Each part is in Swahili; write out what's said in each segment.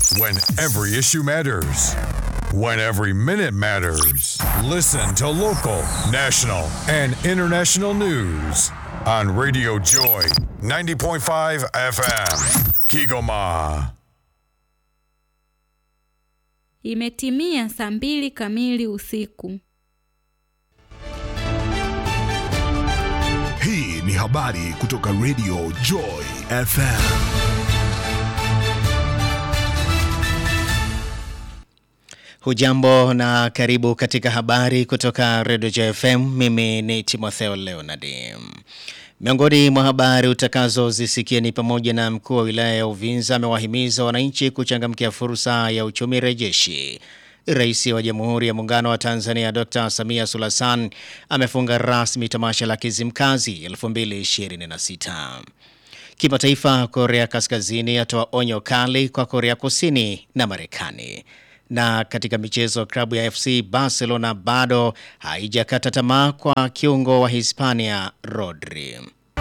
When every issue matters. When every minute matters. Listen to local, national, and international news on Radio Joy 90.5 FM. Kigoma. Imetimia saa mbili kamili usiku. Hii ni habari kutoka Radio Joy FM. Hujambo na karibu katika habari kutoka Radio Joy FM. Mimi ni Timotheo Leonard. Miongoni mwa habari utakazozisikia ni pamoja na mkuu wa wilaya ya Uvinza amewahimiza wananchi kuchangamkia fursa ya uchumi rejeshi. Rais wa Jamhuri ya Muungano wa Tanzania Dr. Samia Suluhu Hassan amefunga rasmi tamasha la Kizimkazi 2026. Kimataifa, Korea Kaskazini atoa onyo kali kwa Korea Kusini na Marekani. Na katika michezo, klabu ya FC Barcelona bado haijakata tamaa kwa kiungo wa Hispania Rodri.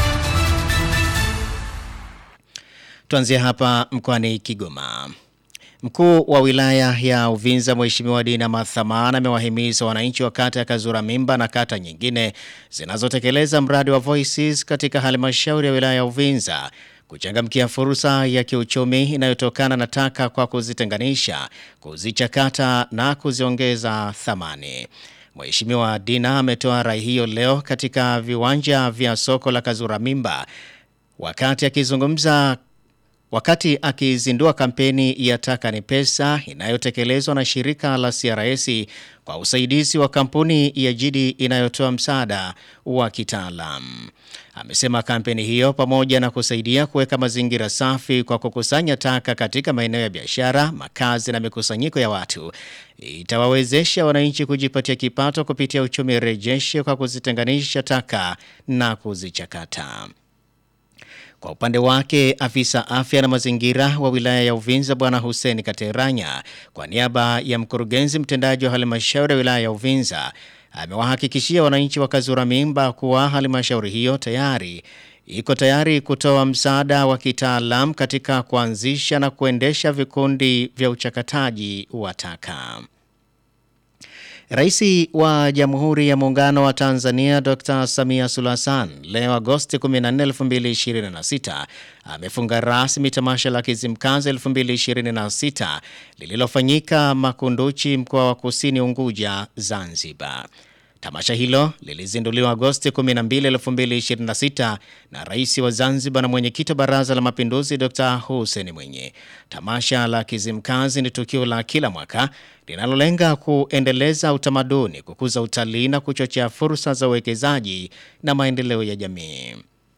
Tuanzie hapa mkoani Kigoma. Mkuu wa wilaya ya Uvinza Mheshimiwa Dina Mathamana amewahimiza wananchi wa kata ya Kazura Mimba na kata nyingine zinazotekeleza mradi wa Voices katika halmashauri ya wilaya ya Uvinza kuchangamkia fursa ya kiuchumi inayotokana na taka kwa kuzitenganisha, kuzichakata na kuziongeza thamani. Mheshimiwa Dina ametoa rai hiyo leo katika viwanja vya soko la Kazura Mimba wakati akizungumza Wakati akizindua kampeni ya Taka ni Pesa inayotekelezwa na shirika la CRS kwa usaidizi wa kampuni ya Jidi inayotoa msaada wa kitaalam. Amesema kampeni hiyo pamoja na kusaidia kuweka mazingira safi kwa kukusanya taka katika maeneo ya biashara, makazi na mikusanyiko ya watu itawawezesha wananchi kujipatia kipato kupitia uchumi rejeshe kwa kuzitenganisha taka na kuzichakata. Kwa upande wake afisa afya na mazingira wa wilaya ya Uvinza Bwana Hussein Kateranya kwa niaba ya mkurugenzi mtendaji wa halmashauri ya wilaya ya Uvinza amewahakikishia wananchi wa Kazura Mimba kuwa halmashauri hiyo tayari iko tayari kutoa msaada wa kitaalam katika kuanzisha na kuendesha vikundi vya uchakataji wa taka. Rais wa Jamhuri ya Muungano wa Tanzania Dr. Samia Suluhu Hassan leo Agosti 14, 2026 amefunga rasmi tamasha la Kizimkazi 2026 lililofanyika Makunduchi, mkoa wa Kusini Unguja, Zanzibar. Tamasha hilo lilizinduliwa Agosti 12, 2026 na Rais wa Zanzibar na mwenyekiti wa Baraza la Mapinduzi Dr. Hussein Mwinyi. Tamasha la Kizimkazi ni tukio la kila mwaka linalolenga kuendeleza utamaduni, kukuza utalii na kuchochea fursa za uwekezaji na maendeleo ya jamii.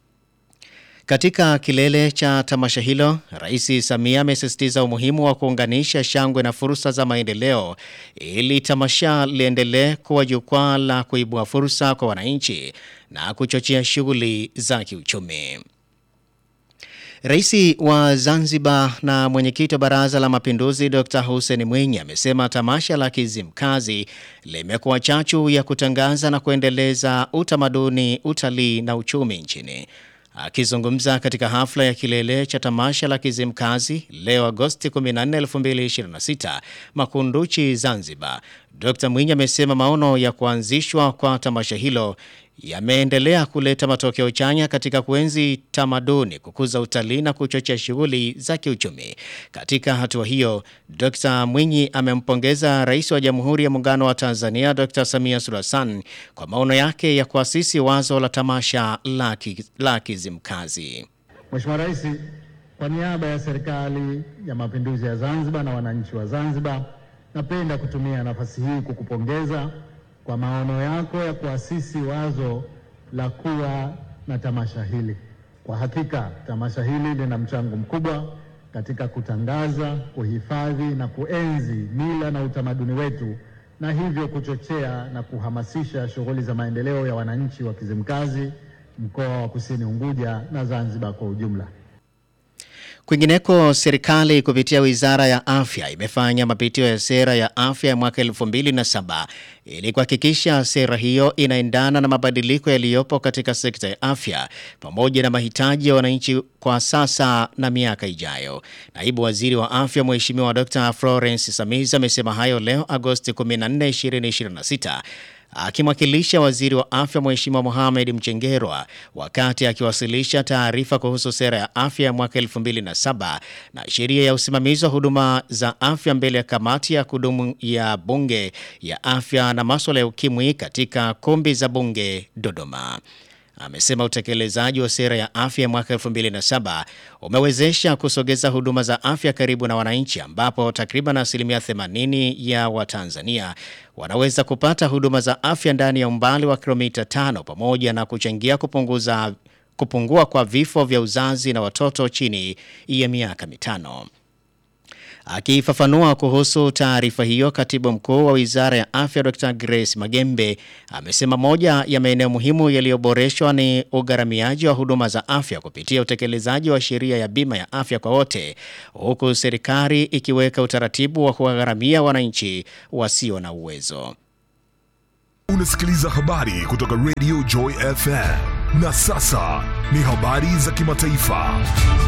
Katika kilele cha tamasha hilo, Rais Samia amesisitiza umuhimu wa kuunganisha shangwe na fursa za maendeleo ili tamasha liendelee kuwa jukwaa la kuibua fursa kwa wananchi na kuchochea shughuli za kiuchumi. Rais wa Zanzibar na mwenyekiti wa Baraza la Mapinduzi Dr. Hussein Mwinyi amesema tamasha la Kizimkazi limekuwa chachu ya kutangaza na kuendeleza utamaduni, utalii na uchumi nchini. Akizungumza katika hafla ya kilele cha tamasha la Kizimkazi leo Agosti 14, 2026 Makunduchi, Zanzibar, Dr. Mwinyi amesema maono ya kuanzishwa kwa tamasha hilo yameendelea kuleta matokeo chanya katika kuenzi tamaduni, kukuza utalii na kuchochea shughuli za kiuchumi. Katika hatua hiyo, Dr. Mwinyi amempongeza Rais wa Jamhuri ya Muungano wa Tanzania Dr. Samia Suluhu Hassan kwa maono yake ya kuasisi wazo la tamasha la, ki, la Kizimkazi. Mheshimiwa Rais, kwa niaba ya Serikali ya Mapinduzi ya Zanzibar na wananchi wa Zanzibar, napenda kutumia nafasi hii kukupongeza kwa maono yako ya kuasisi wazo la kuwa na tamasha hili. Kwa hakika tamasha hili lina mchango mkubwa katika kutangaza, kuhifadhi na kuenzi mila na utamaduni wetu na hivyo kuchochea na kuhamasisha shughuli za maendeleo ya wananchi wa Kizimkazi, mkoa wa Kusini Unguja na Zanzibar kwa ujumla. Kwingineko, serikali kupitia wizara ya afya imefanya mapitio ya sera ya afya ya mwaka 2007 ili kuhakikisha sera hiyo inaendana na mabadiliko yaliyopo katika sekta ya afya pamoja na mahitaji ya wananchi kwa sasa na miaka ijayo. Naibu waziri wa afya Mheshimiwa Dr. Florence Samiza amesema hayo leo Agosti 14, 2026 akimwakilisha waziri wa afya Mheshimiwa Mohamed Mchengerwa wakati akiwasilisha taarifa kuhusu sera ya afya ya mwaka 2007 na sheria ya usimamizi wa huduma za afya mbele ya kamati ya kudumu ya bunge ya afya na masuala ya ukimwi katika kumbi za bunge Dodoma. Amesema utekelezaji wa sera ya afya mwaka 2007 umewezesha kusogeza huduma za afya karibu na wananchi ambapo takriban asilimia 80 ya Watanzania wanaweza kupata huduma za afya ndani ya umbali wa kilomita tano pamoja na kuchangia kupunguza kupungua kwa vifo vya uzazi na watoto chini ya miaka mitano. Akifafanua kuhusu taarifa hiyo, katibu mkuu wa wizara ya afya Dr Grace Magembe amesema moja ya maeneo muhimu yaliyoboreshwa ni ugharamiaji wa huduma za afya kupitia utekelezaji wa sheria ya bima ya afya kwa wote, huku serikali ikiweka utaratibu wa kuwagharamia wananchi wasio na uwezo. Unasikiliza habari kutoka Radio Joy FM. Na sasa ni habari za kimataifa.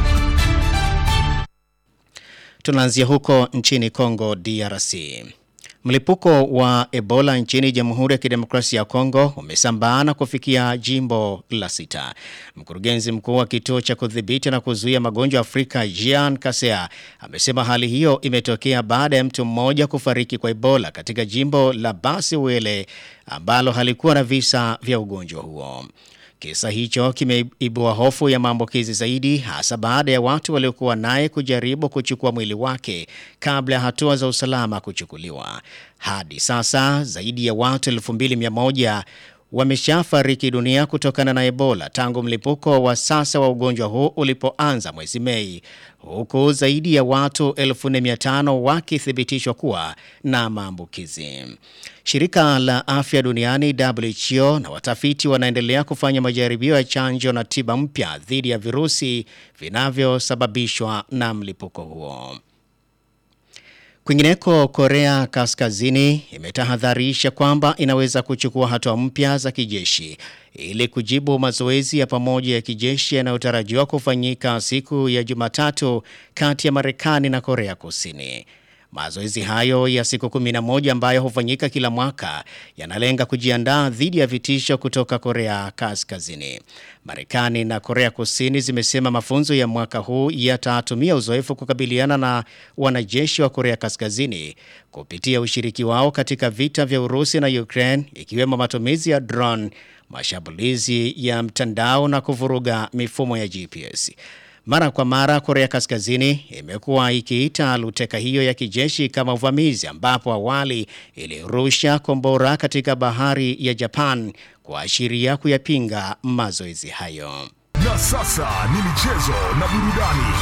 Tunaanzia huko nchini Kongo DRC. Mlipuko wa Ebola nchini Jamhuri ya Kidemokrasia ya Kongo umesambaa na kufikia jimbo la sita. Mkurugenzi mkuu wa kituo cha kudhibiti na kuzuia magonjwa Afrika Jean Kasea amesema hali hiyo imetokea baada ya mtu mmoja kufariki kwa Ebola katika jimbo la Basi Wele ambalo halikuwa na visa vya ugonjwa huo. Kisa hicho kimeibua hofu ya maambukizi zaidi hasa baada ya watu waliokuwa naye kujaribu kuchukua mwili wake kabla ya hatua za usalama kuchukuliwa. Hadi sasa zaidi ya watu 2100 wameshafariki dunia kutokana na Ebola tangu mlipuko wa sasa wa ugonjwa huu ulipoanza mwezi Mei, huku zaidi ya watu 1500 wakithibitishwa kuwa na maambukizi. Shirika la Afya Duniani WHO na watafiti wanaendelea kufanya majaribio ya chanjo na tiba mpya dhidi ya virusi vinavyosababishwa na mlipuko huo. Kwingineko, Korea Kaskazini imetahadharisha kwamba inaweza kuchukua hatua mpya za kijeshi ili kujibu mazoezi ya pamoja ya kijeshi yanayotarajiwa kufanyika siku ya Jumatatu kati ya Marekani na Korea Kusini. Mazoezi hayo ya siku 11 ambayo hufanyika kila mwaka yanalenga kujiandaa dhidi ya vitisho kutoka Korea Kaskazini. Marekani na Korea Kusini zimesema mafunzo ya mwaka huu yatatumia uzoefu kukabiliana na wanajeshi wa Korea Kaskazini kupitia ushiriki wao katika vita vya Urusi na Ukraine, ikiwemo matumizi ya drone, mashambulizi ya mtandao na kuvuruga mifumo ya GPS. Mara kwa mara Korea Kaskazini imekuwa ikiita luteka hiyo ya kijeshi kama uvamizi, ambapo awali ilirusha kombora katika bahari ya Japan kuashiria kuyapinga mazoezi hayo. Na sasa ni michezo na burudani.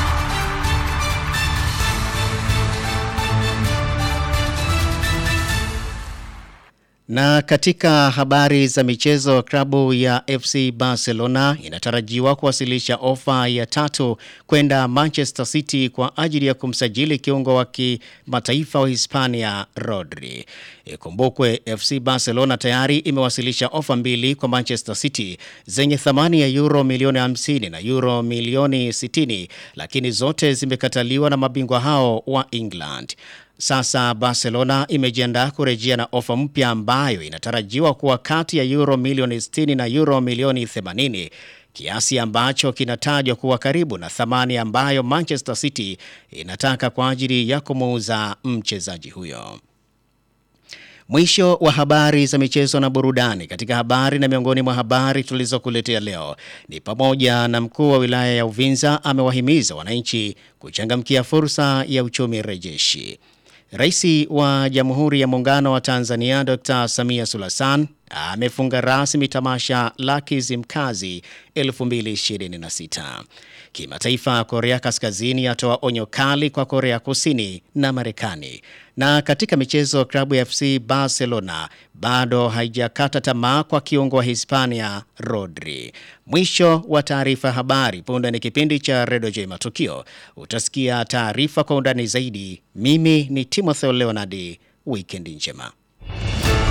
Na katika habari za michezo, klabu ya FC Barcelona inatarajiwa kuwasilisha ofa ya tatu kwenda Manchester City kwa ajili ya kumsajili kiungo wa kimataifa wa Hispania Rodri. Ikumbukwe FC Barcelona tayari imewasilisha ofa mbili kwa Manchester City zenye thamani ya euro milioni 50 na euro milioni 60, lakini zote zimekataliwa na mabingwa hao wa England. Sasa Barcelona imejiandaa kurejea na ofa mpya ambayo inatarajiwa kuwa kati ya euro milioni 60 na euro milioni 80, kiasi ambacho kinatajwa kuwa karibu na thamani ambayo Manchester City inataka kwa ajili ya kumuuza mchezaji huyo. Mwisho wa habari za michezo na burudani. Katika habari na miongoni mwa habari tulizokuletea leo ni pamoja na mkuu wa wilaya ya Uvinza amewahimiza wananchi kuchangamkia fursa ya uchumi rejeshi. Rais wa Jamhuri ya Muungano wa Tanzania Dr. Samia Suluhu Hassan amefunga rasmi tamasha la Kizimkazi 2026. Kimataifa, Korea Kaskazini yatoa onyo kali kwa Korea Kusini na Marekani. Na katika michezo, klabu ya FC Barcelona bado haijakata tamaa kwa kiungo wa Hispania Rodri. Mwisho wa taarifa habari. Punde ni kipindi cha Redio J Matukio. Utasikia taarifa kwa undani zaidi. Mimi ni Timothy Leonard. Wikendi njema.